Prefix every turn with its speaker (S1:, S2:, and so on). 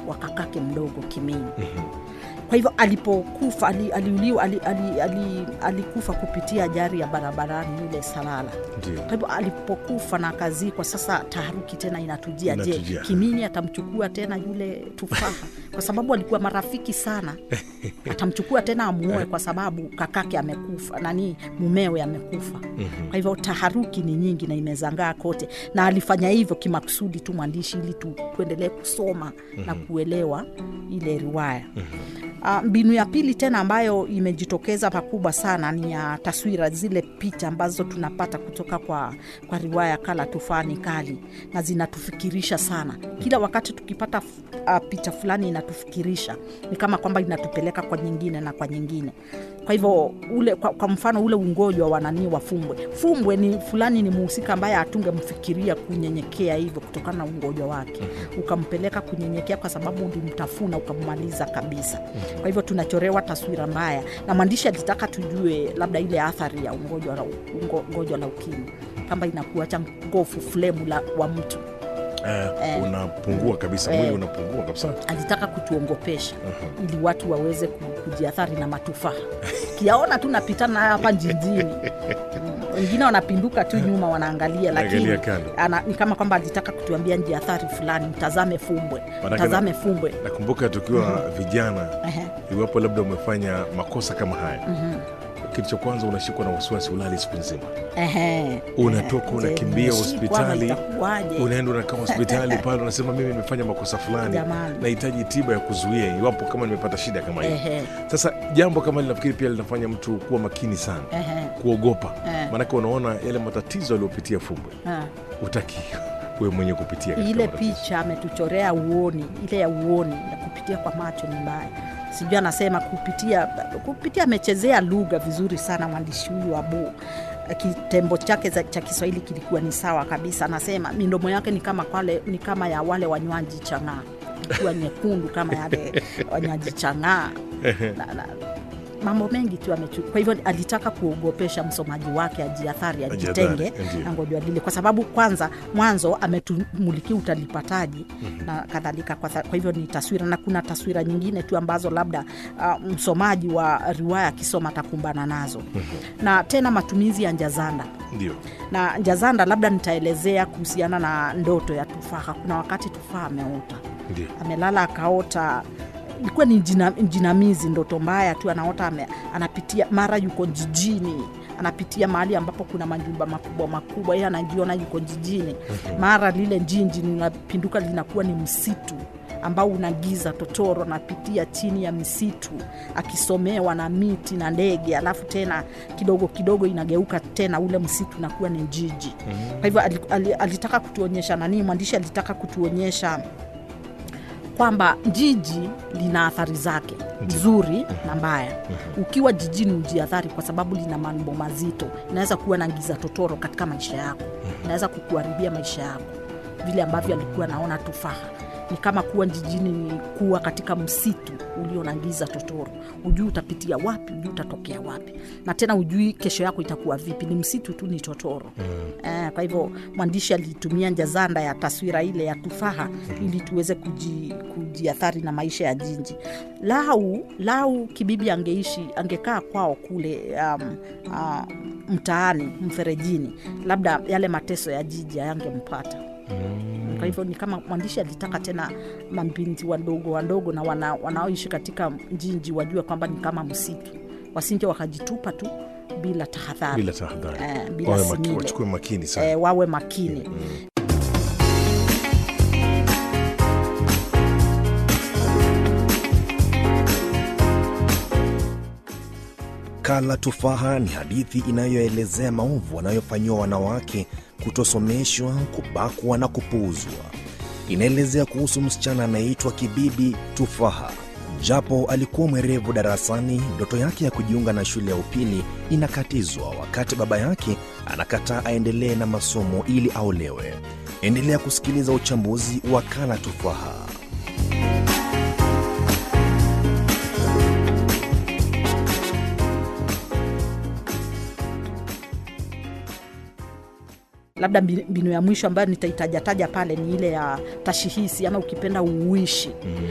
S1: wa kakake mdogo Kimini. Kwa hivyo alipokufa ali, aliuliwa ali, ali, ali, alikufa kupitia ajali ya barabarani yule Salala.
S2: Ndio.
S1: Kwa hivyo alipokufa na akazikwa, sasa taharuki tena inatujia. Je,
S2: Inatujia.
S1: Kimini atamchukua tena yule tufaha? Kwa sababu walikuwa marafiki sana, atamchukua tena amuoe kwa sababu kakake amekufa, nani mumewe amekufa. Kwa hivyo taharuki ni nyingi na imezangaa kote, na alifanya hivyo kimakusudi tu mwandishi, ili tu, tuendelee kusoma na kuelewa ile riwaya. Ah, mbinu ya pili tena ambayo imejitokeza pakubwa sana ni ya taswira, zile picha ambazo tunapata kutoka kwa, kwa riwaya Kala Tufani Kali, na zinatufikirisha sana. Kila wakati tukipata uh, picha fulani inatufikirisha, ni kama kwamba inatupeleka kwa nyingine na kwa nyingine. Kwa hivyo ule, kwa, kwa mfano ule ungojwa wa nani wa Fumbwe. Fumbwe ni fulani, ni muhusika ambaye hatungemfikiria kunyenyekea hivyo kutokana na ungojwa wake, ukampeleka kunyenyekea kwa sababu ulimtafuna ukammaliza kabisa. Kwa hivyo tunachorewa taswira mbaya, na mwandishi alitaka tujue labda ile athari ya ungojwa la, ungo, ungojwa la ukimwi kama inakuacha ngofu flemu la, wa mtu
S2: Eh, unapungua kabisa,
S1: Eh.
S2: mwili unapungua kabisa.
S1: alitaka kutuongopesha ili watu waweze ku- kujiathari na matufaha kiaona tu napitana nayo hapa jijini Mm, wengine wanapinduka tu nyuma wanaangalia lakini
S2: Wanaangalia kando.
S1: ana, ni kama kwamba alitaka kutuambia njiathari fulani mtazame fumbwe
S2: Maanake
S1: mtazame fumbwe
S2: Nakumbuka tukiwa vijana,
S1: Ehe.
S2: iwapo labda umefanya makosa kama haya, kitu cha kwanza unashikwa na wasiwasi, ulali siku nzima,
S1: Ehe.
S2: unatoka
S1: Je,
S2: unakimbia
S1: nimeshikwa ama
S2: hospitali,
S1: itakuwaje?
S2: unaenda unakaa hospitali pale, unasema mimi nimefanya makosa fulani,
S1: Jamani.
S2: nahitaji tiba ya kuzuia iwapo kama nimepata shida kama hii.
S1: Ehe.
S2: Sasa jambo kama hili nafikiri pia linafanya mtu kuwa makini sana,
S1: Ehe.
S2: kuogopa,
S1: Eh.
S2: maanake unaona yale matatizo aliyopitia Fumbwe,
S1: Ah.
S2: utaki wewe mwenye kupitia katika
S1: ile
S2: matatizo.
S1: picha ametuchorea uoni, ile ya uoni ya kupitia kwa macho ni mbaya. Sijui anasema kupitia kupitia, amechezea lugha vizuri sana mwandishi huyu Abu. Kitembo chake za- cha Kiswahili kilikuwa ni sawa kabisa. Anasema midomo yake ni kama kwale, ni kama ya wale wanywaji chang'aa, ikiwa nyekundu kama yale wanywaji chang'aa na, na, mambo mengi tu amechu. Kwa hivyo alitaka kuogopesha msomaji wake ajiathari,
S2: Ajiathari,
S1: ajitenge
S2: ndiyo.
S1: na ngojwa lile, kwa sababu kwanza mwanzo ametumulikia utalipataji na kadhalika. Kwa, tha- kwa hivyo ni taswira, na kuna taswira nyingine tu ambazo labda uh, msomaji wa riwaya akisoma atakumbana nazo na tena matumizi ya njazanda
S2: Ndio.
S1: na njazanda, labda nitaelezea kuhusiana na ndoto ya tufaha. Kuna wakati tufaha ameota
S2: Ndio.
S1: amelala akaota ilikuwa ni jina, jinamizi ndoto mbaya tu anaota ame, anapitia mara yuko jijini anapitia mahali ambapo kuna majumba makubwa makubwa yeye anajiona yuko jijini mara lile njinji linapinduka linakuwa ni msitu ambao una giza totoro anapitia chini ya misitu akisomewa na miti na ndege alafu tena kidogo kidogo inageuka tena ule msitu unakuwa ni jiji kwa hivyo ali- ali- alitaka kutuonyesha nani mwandishi alitaka kutuonyesha kwamba jiji lina athari zake nzuri na mbaya. Ukiwa jijini ujiathari, kwa sababu lina mambo mazito. Inaweza kuwa na giza totoro katika maisha yako, inaweza kukuharibia maisha yako, vile ambavyo alikuwa naona tufaha ni kama kuwa jijini ni kuwa katika msitu ulio na giza totoro. Ujui utapitia wapi, ujui utatokea wapi, na tena ujui kesho yako itakuwa vipi. Ni msitu tu, ni totoro eh. Kwa hivyo mwandishi alitumia njazanda ya taswira ile ya tufaha ili tuweze kuji, kujiathari na maisha ya jiji. Lau lau Kibibi angeishi angekaa kwao kule um, uh, mtaani mferejini, labda yale mateso ya jiji hayangempata. Kwa hivyo ni kama mwandishi alitaka tena mabinti wadogo wadogo na wana, wanaoishi katika njinji wajue kwamba ni kama msitu, wasinje wakajitupa tu bila tahadhari
S2: Bila tahadhari.
S1: eh, bila
S2: Wawe maki,
S1: simile.
S2: wachukue makini sana.
S1: eh, wawe makini
S3: Kala Tufaha ni hadithi inayoelezea maovu wanayofanyiwa wanawake, kutosomeshwa, kubakwa na kupuuzwa. Inaelezea kuhusu msichana anayeitwa Kibibi Tufaha. Japo alikuwa mwerevu darasani, ndoto yake ya kujiunga na shule ya upili inakatizwa wakati baba yake anakataa aendelee na masomo ili aolewe. Endelea kusikiliza uchambuzi wa Kala Tufaha.
S1: labda mbi- mbinu ya mwisho ambayo nitaitajataja pale ni ile ya tashihisi ama ukipenda uishi